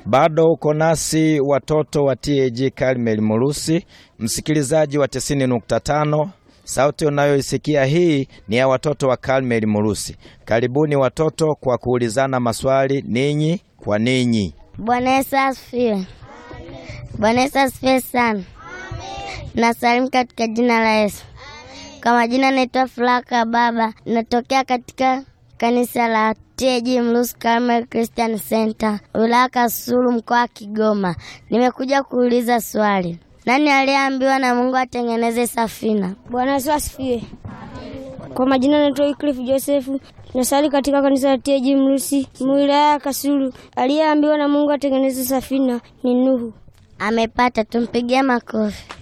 Bado uko nasi watoto wa TAG Karmel Murusi, msikilizaji wa 90.5. Sauti unayoisikia hii ni ya watoto wa Karmel Murusi. Karibuni watoto kwa kuulizana maswali ninyi kwa ninyi. Bwana Yesu asifiwe. Bwana Yesu asifiwe sana. Nasalimu katika jina la Yesu. Kwa majina naitwa Flaka Baba, natokea katika kanisa la TAG Mlusi Carmel Christian Center, wilaya Kasulu, mkoa wa Kigoma. Nimekuja kuuliza swali, nani aliyeambiwa na Mungu atengeneze safina? Bwana Yesu asifiwe. Kwa majina naitwa Wycliffe Joseph, nasali katika kanisa la TAG Mlusi, wilaya ya Kasulu. Aliyeambiwa na Mungu atengeneze safina ni Nuhu. Amepata, tumpigie makofi.